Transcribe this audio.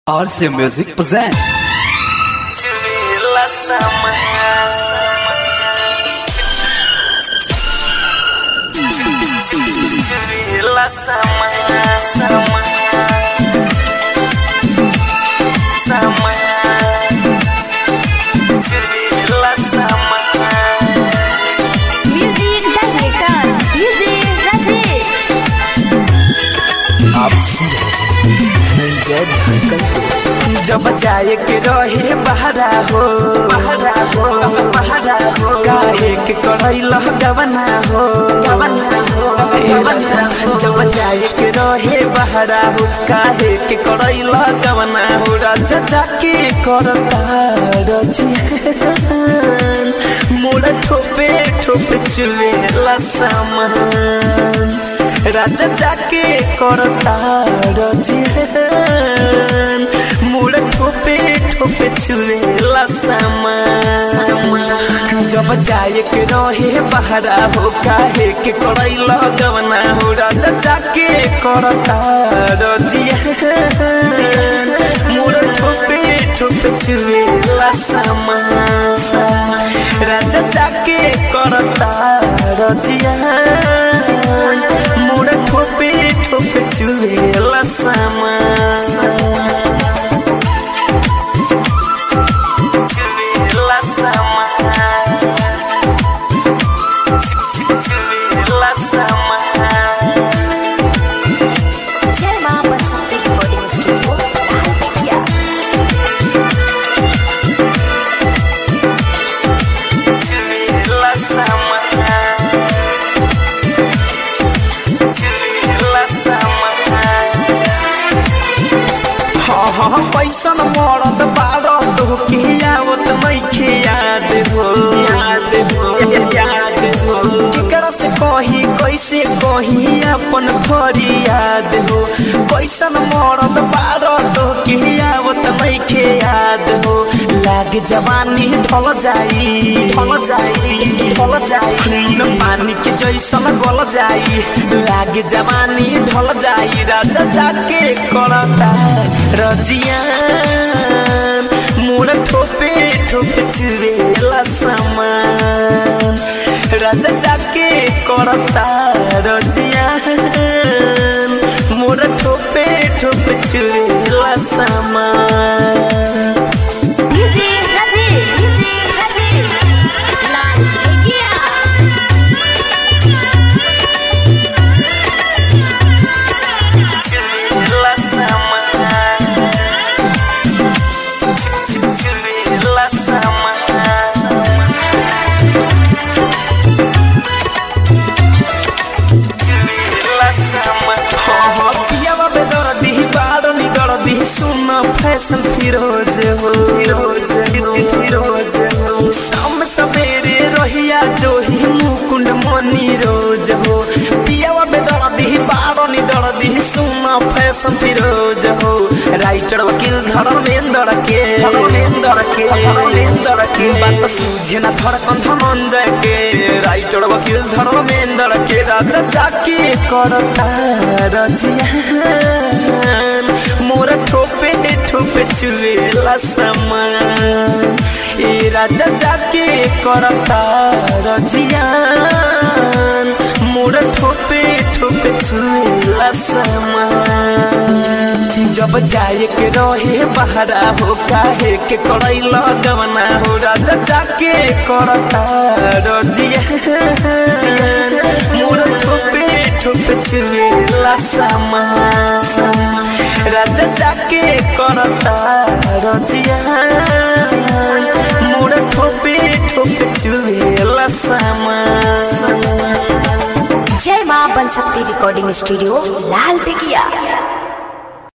RC Music presents Curilah sama Curilah sama Sama Sama Curilah sama music director DJ Rajesh आप सुन रहे हैं धनंजय धड़कन को जब जाए के रहे बहरा हो बहरा हो बहरा हो काहे के करैल गवना हो गवना हो गवना जब जाए के रहे बहरा हो काहे के करैल गवना हो राजा जाके करता रजियन मोर ठोपे ठोपे चुवेला सामान राजा जाके करता रजियन मुड़ ठोपे ठोपे चुवेला सामान जब जाए के रहे बहरा हो काहे के करैल गवना हो राजा जाके करता रजियन मुड़ ठोपे ठोपे चुवेला सामान राजा जाके करता रजियन मुड़ ठोपे ठोपे चुवेला सामान चुवेला सामान चुवेला सामान जय मां बनसती रिकॉर्डिंग स्टूडियो लालपेटिया चुवेला सामान चुवेला सामान हाँ हाँ पैसन मरद बारद हो के आवत नइखे याद हो याद हो याद हो केकरा से कही कैसे कही अपन फरी याद हो पैसन मरद बारद हो के आवत नइखे याद हो लाग जवानी ढल जाई ढल जाई ढल जाई न पानी के जैसन गल जाई लाग जवानी ढल जाई राजा जाके करता रजियान मुड़ ठोपे ठोपे चुवेला सामान राजा जाके करता रजियान मुड़ ठोपे ठोपे चुवेला सामान डीजे राजेश डीजे राजेश लालपेटिया चुवेला सामान चुवेला सामान सुन फैशन फिरोज हो फिरोज फिरोज हो शाम सवेरे रहिया जो ही मुकुंड मनी रोज हो पियावा में दर्दी बारनी दर्दी सुन फैशन फिरोज हो राइटर वकील धर्मेंद्र के धर्मेंद्र के धर्मेंद्र के बात सूझे ना धड़कन धनंजय के राइटर वकील धर्मेंद्र के राजा जाके करता रजियान मोर ठोपे ठोपे चुवेला समान ए राजा जाके करता रजियान मोर ठोपे ठोपे चुवेला समान जब जाए के रहे बहरा हो काहे के करैल गवना हो राजा जाके करता रजियान मोर ठोपे ठोपे चुवेला समान राजा जाके करता रजियान मोर ठोपे ठोपे चुवेला समान जय मां बनसती रिकॉर्डिंग स्टूडियो लालपेटिया